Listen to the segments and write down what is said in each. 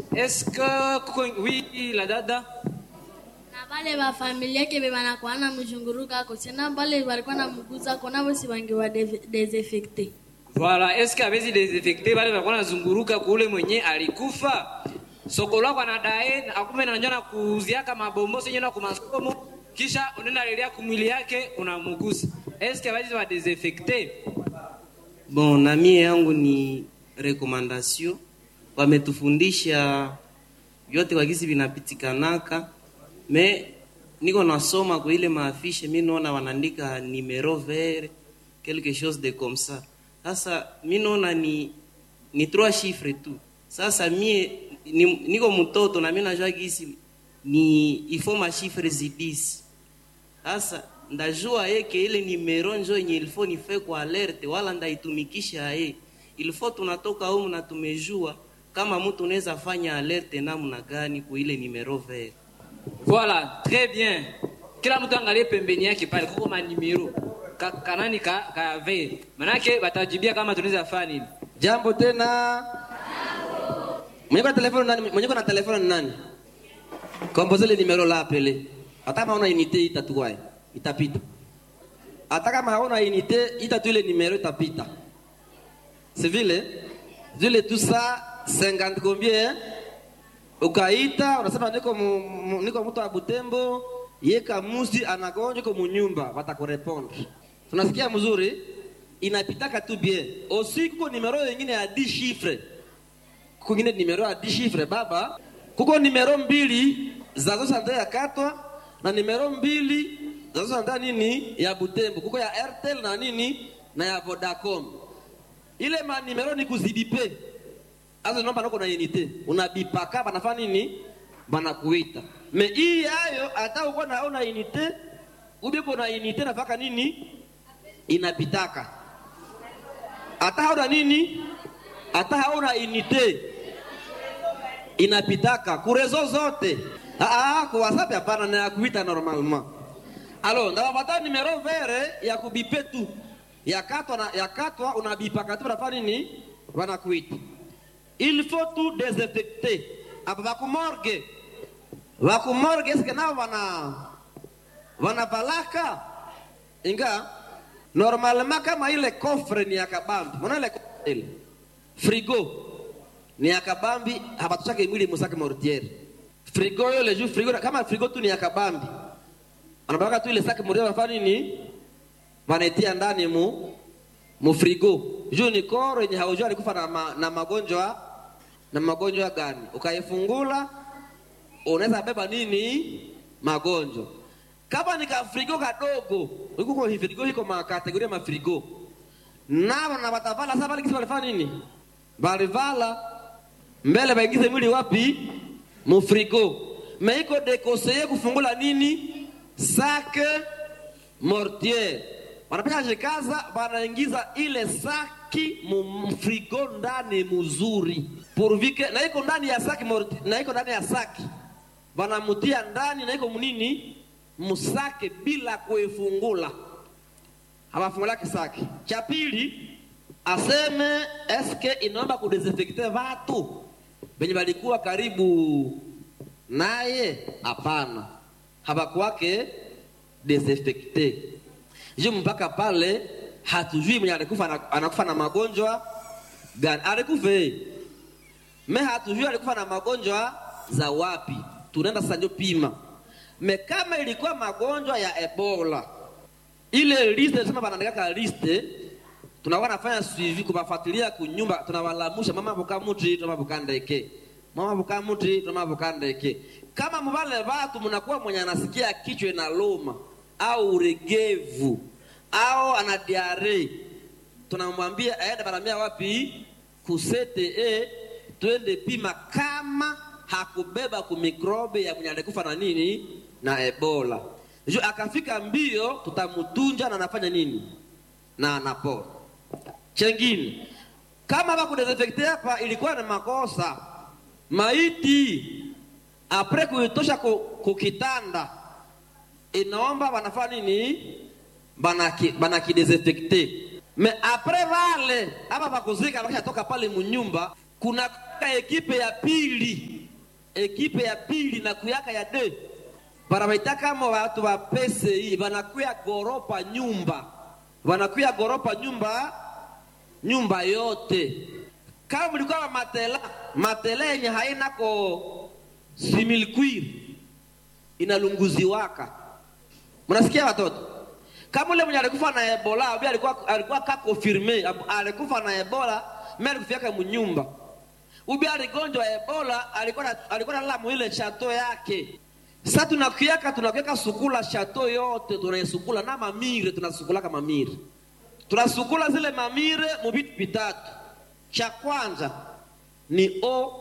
est-ce que kuko oui la dada na vale va familia ke be banakuwa na mzhunguruka ko tena vale walikuwa na mguza kona vosi wangewa de- desinfecte Voilà, est-ce que avezi desinfecte wale walikuwa nazunguruka kule mwenye alikufa soko lako anadae akume na njana kuuziaka mabombo senye na kumasomo kisha unaenda lelia kumwili yake unamugusa est-ce que avezi wa desinfecte Bon, na mie yangu ni recommendation, wametufundisha vyote kwa gisi vinapitikanaka, me niko nasoma kwa ile maafishe, mi naona wanaandika numero vert quelque chose de comme ça. Sasa mi naona ni ni trois chiffres tu. Sasa mie ni, niko mtoto na mi najua gisi ni ifo mashifre zidisi sasa ndajua yeke ile nimero njo yenye ilifo nife kwa alerte wala ndaitumikisha ye ilifo tunatoka humu na tumejua kama mtu unaweza fanya alerte namna gani ku ile nimero vert Voilà, très bien. Kila mtu angalie pembeni yake pale kuko manimero ka, kanani ka, ka ve. Manake batajibia kama tunaweza fanya nini. Jambo tena. Mwenye kwa telefoni nani? Mwenye kwa na telefoni nani? Kompoze le numero la apele. Hata kama una unité itatuwae, itapita. Hata kama hauna unité itatu ile numero itapita. C'est vile? Vile tout ça 50 combien? Ukaita unasema niko mu, mu, niko mtu wa Butembo, ye kamusi anagonjwa kwa munyumba, watakurepondre. Tunasikia mzuri? Inapitaka tu bien. Aussi kuko numero nyingine ya 10 chiffres kuko ingine numero ya 10 chiffres baba kuko numero mbili za zosante ya katwa na numero mbili za zosante nini ya butembo kuko ya airtel na nini na ya vodacom ile ma numero ni kuzibipe azo nomba nako na unité unabipaka banafanya nini banakuita me hii yayo hata uko na una unité ubiko na unité nafaka nini inapitaka hata hauna nini hata hauna unité inapitaka kurezo zote ah, ah, kwa whatsapp hapana na ya kuita normalement alors ndawapata numero vere ya kubipe tu ya katwa na ya katwa unabipaka tu banafanya nini wanakuita il faut tout désinfecter apa bakumorge bakumorge eske nao wana wanavalaka inga normalement kama ile kofre ni ya kabambi mwana ile kofre ile frigo ni ya kabambi hapatushake mwili musake mortiere frigo yo le jour frigo kama frigo tu ni ya kabambi anapaka tu ile sake mortiere wanafanya nini wanaitia ndani mu mu frigo juu ni koro yenye haujua alikufa na, ma, na magonjwa na magonjwa gani ukaifungula unaweza beba nini magonjwa kama ni kafrigo kadogo ikuko frigo iko makategoria mafrigo navo na watavala sasa pale kisi walifanya nini balivala mbele baingize mwili wapi mufrigo me iko dekoseye kufungula nini sake mortier wanapeka jikaza banaingiza ile saki mfrigo ndani mzuri purvike na iko ndani ya saki mortier, na iko ndani ya saki banamutia ndani na iko munini musake bila kuifungula hawafungulake saki cha pili aseme eske inaomba kudesinfekte watu benye balikuwa karibu naye hapana habakwake desinfekte ju mpaka pale hatujui mwenye alikufa anakufa na magonjwa gani alikufe me hatujui alikufa na magonjwa za wapi tunaenda sasa ndio pima me kama ilikuwa magonjwa ya ebola ile liste sema banaandikaka liste tunakuwa nafanya suivi kubafuatilia kunyumba tunawalamusha mama bukamuti tuma bukandeke mama bukamuti tuma bukandeke kama mubale batu mnakuwa mwenye anasikia kichwa na loma au uregevu au ana diare tunamwambia aende baramia wapi kusete e twende pima kama hakubeba kumikrobe ya mwenye alikufa na nini na ebola jo akafika mbio tutamutunja na anafanya nini na anapona chengine kama bakudesinfekte hapa ilikuwa ni makosa maiti apre kuitosha kukitanda inaomba banafanya nini banaki banakidesinfekte me apre vale aba bakuzika bakishatoka pale munyumba kuna ekipe ya pili ekipe ya pili na kuyaka ya de banabaita kama watu wa PCI banakuya goropa nyumba banakuya goropa nyumba nyumba yote kama mlikuwa wa matela matela yenye haina ko similkwir inalunguziwaka mnasikia watoto kama ule mwenye alikufa na ebola abi alikuwa alikuwa ka confirme alikufa na ebola mimi alikufiaka mnyumba ubi aligonjwa ebola alikuwa na- alikuwa nalala mwile chateau yake sasa tunakiaka tunakiaka sukula chateau yote tunaisukula na mamire tunasukulaka mamire tunasukula zile mamire muvitu vitatu cha kwanza ni o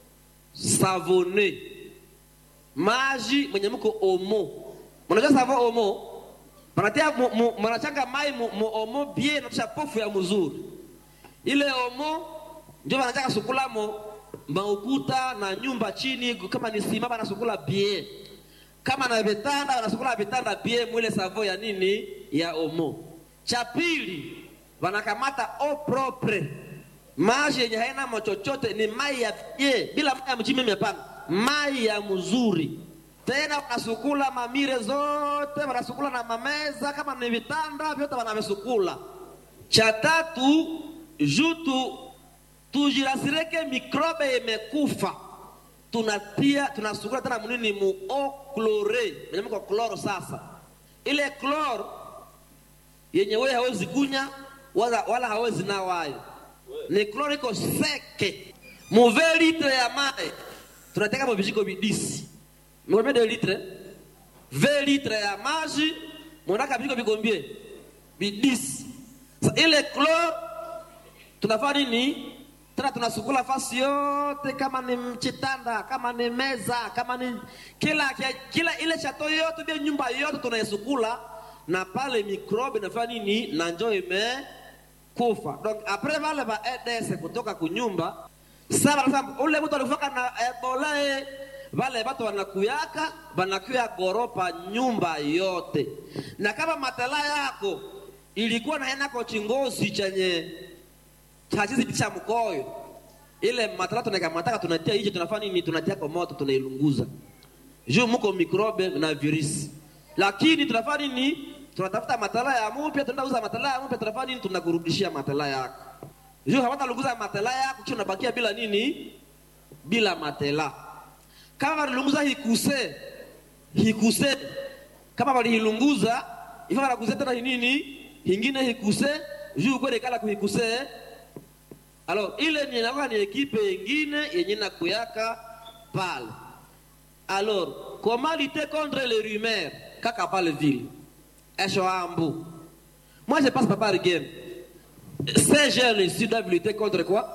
savone maji mwenye mko omo mnajua savo omo manatia mu- mu- mnachanga mai mu, mu omo bie natusha pofu ya mzuri ile omo ndio wanataka sukulamo maukuta na nyumba chini kama ni sima banasukula bie kama na vitanda wanasukula vitanda bie mwile savo ya nini ya omo cha pili wanakamata o propre maji yenye haina machochote ni mai ya bie bila mai ya mchimi mepana mai ya mzuri tena wanasukula mamire zote wanasukula na mameza kama ni vitanda vyote wanavesukula cha tatu jutu tujirasireke mikrobe imekufa tunatia tunasukula tena munini mu o chlore menyamko chloro sasa ile chloro yenye wewe hawezi kunya wala, wala hawezi nawayo ni chloro iko seke muve litre ya mai tunateka mo vijiko vidisi mwe de litre ve litre ya maji mwanaka vijiko vigombie vidisi Sa ile chloro tunafanya nini tena tunasukula fasi yote kama ni mchitanda kama ni meza kama ni kila kila ile chato yote bia nyumba yote tunaisukula na pale mikrobe nafanya nini na njo imekufa donc apres vale va eds kutoka kunyumba sa wanasema ule mtu alifaka na ebola eh, vale watu wanakuyaka wanakuya goropa nyumba yote na kama matala yako ilikuwa na enako chingozi chenye chachizi cha mkoyo ile matala tunakamataka tunatia nje tunafanya nini tunatia kwa moto tunailunguza juu muko mikrobe na virusi lakini tunafanya nini tunatafuta matala ya mupya tunauza matala ya mupya tunafanya nini tunakurudishia matala yako juu hawatalunguza matela yako kisha unabakia bila nini bila matela kama walilunguza hikuse hikuse kama walihilunguza ifa wanakuze tena nini hingine hikuse juu kwele kala kuhikuse alors ile ni inakuwa ni ekipe ingine yenye nakuyaka pale alors comment lutter contre les rumeurs kaka pale vile esho ambu moi je passe pas par game ces jeunes ici doivent lutter contre quoi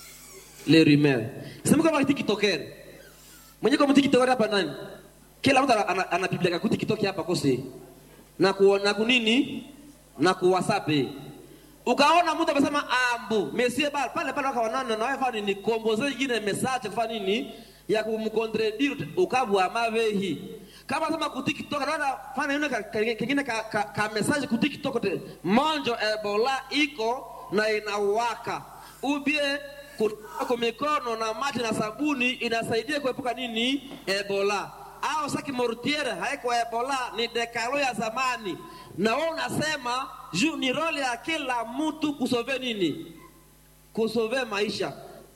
les rumeurs sema kama tiktoker mwenye kama tiktoker hapa nani kila mtu ana- anapibleka kuti kitoki hapa kose na ku, na kunini na ku whatsapp eh. ukaona mtu amesema ambu mesie bal pale pale wakawanana na wewe fani ni komboze ingine message kwa nini ya kumcontredire ukabwa mavehi kama sema ku TikTok naona fana yule ka- ka- kingine ka, ka, ka message ku TikTok te monjo ebola iko na inawaka ubie kutoka kwa mikono na maji na sabuni inasaidia kuepuka nini ebola au saki mortiere haiko ebola ni dekalo ya zamani na wewe unasema juu ni role ya kila mtu kusove nini kusove maisha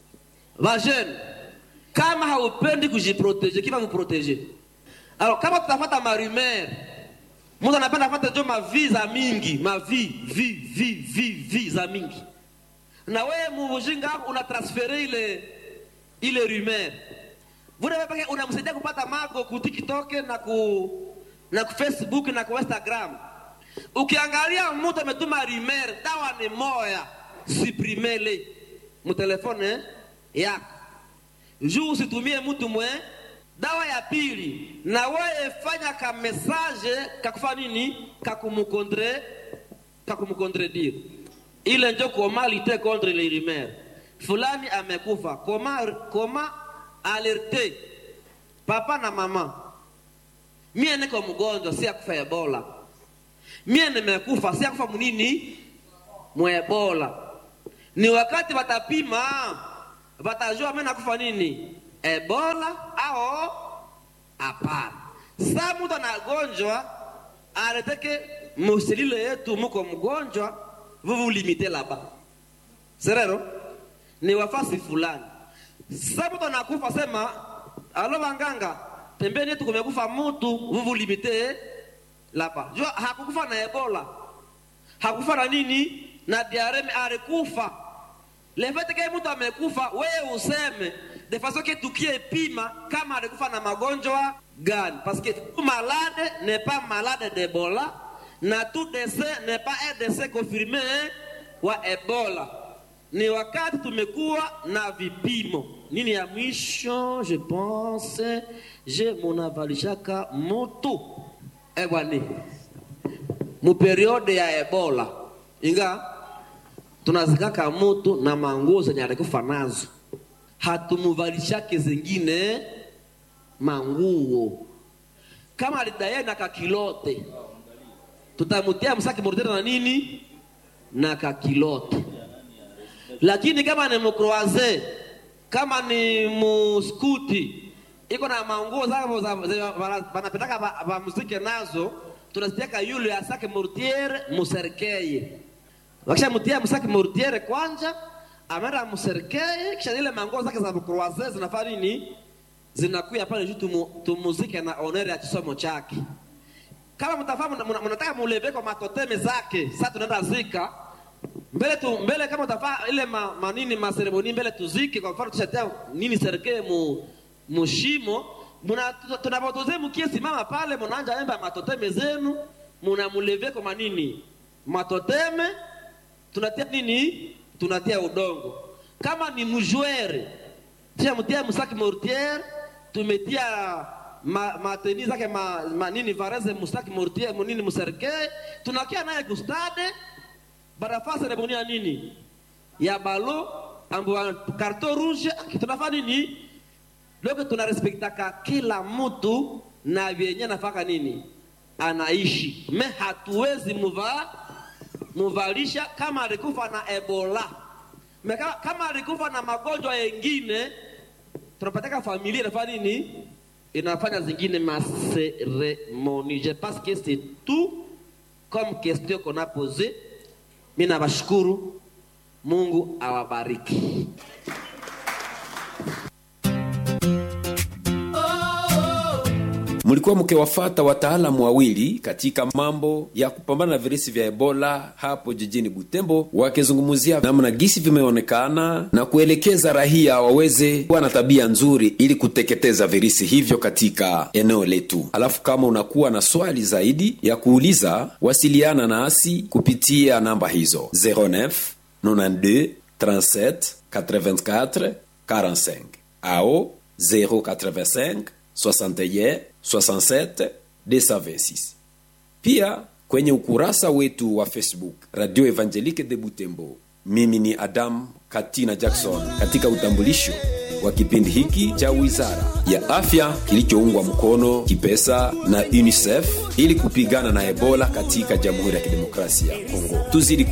vajene kama haupendi kujiproteje kiva muproteje alors kama tutafata marumer mtu anapenda fata jo mavi za mingi mavi vi vi vi vi za mingi na wewe mujinga wako unatransfere ile ile rumeur vule wewe peke unamsaidia kupata mago ku TikTok na ku na ku Facebook na ku Instagram ukiangalia mtu ametuma rumeur dawa ni moya suprimele mutelefone yako juu usitumie mtu mwe dawa ya pili na wewe fanya ka message kakufanya nini kakumukontre kakumukontredire ile njo koma lite contre les rumeurs fulani amekufa koma koma alerte papa na mama mie niko mgonjwa si akufa ebola mie nimekufa si akufa munini mwebola ni wakati watapima watajua mimi nakufa nini ebola au ao hapana sa mtu anagonjwa aleteke muselile yetu muko mgonjwa vuvu limite laba serero ni wafasi fulani sa mtu anakufa sema alo wanganga pembeni yetu kumekufa mutu vuvu limite laba jua hakukufa na ebola hakufa na nini na diareme alikufa lefeteke mtu amekufa wewe useme de façon que tukie pima kama alikufa na magonjwa gani parce que tout malade n'est pas malade d'ebola na tout décès n'est pas un décès confirmé wa ebola ni wakati tumekuwa na vipimo nini ya mwisho je pense je munavalishaka mutu ebwani muperiode ya ebola inga tunazikaka mutu na manguo zenye alikufa nazo hatumuvalishake zingine manguo kama alidaye na kakilote tutamutia msaki mordere na nini na kakilote lakini kama ni mkroaze kama ni muskuti iko na manguo zao wanapetaka vamuzike nazo tunazitiaka yule asake mortiere muserkeye wakishamutia msaki mortiere kwanja ameenda muserkeye kisha zile manguo zake za mkroaze zinafanya nini zinakuya pale juu tumu, tumuzike na onere ya kisomo chake kama mtafahamu mnataka muleve kwa matoteme zake sasa tunaenda zika mbele tu mbele kama utafaa ile ma, manini maseremoni mbele tuzike kwa mfano tushatia nini serikali mu mushimo muna tunapotoze mkie simama pale mnaanja emba matoteme zenu mnamuleve kwa manini matoteme tunatia nini tunatia udongo kama ni mjwere tushamtia msaki mortiere tumetia ma, mateni zake ma, ma, nini vareze mustaki mortier munini muserke tunakia naye kustade barafaa seremoni ya nini ya balo ambo karto rouge tunafaa nini loko tunarespektaka kila mtu na vyenye nafaka nini anaishi me hatuwezi muva muvalisha kama alikufa na ebola me kama, kama alikufa na magonjwa yengine tunapataka familia inafanya nini inafanya zingine maseremoni je pense que c'est tout comme question qu'on a posé mi nawashukuru mungu awabariki mlikuwa mkiwafata wataalamu wawili katika mambo ya kupambana na virusi vya ebola hapo jijini butembo wakizungumzia namna gisi vimeonekana na kuelekeza rahia waweze kuwa na tabia nzuri ili kuteketeza virusi hivyo katika eneo letu alafu kama unakuwa na swali zaidi ya kuuliza wasiliana nasi kupitia namba hizo 09 92 37 84 45 ao 085 61 67 226 pia kwenye ukurasa wetu wa facebook radio evangelique de butembo mimi ni adam katina jackson katika utambulisho wa kipindi hiki cha wizara ya afya kilichoungwa mkono kipesa na unicef ili kupigana na ebola katika jamhuri ya kidemokrasia ya kongo tuzidi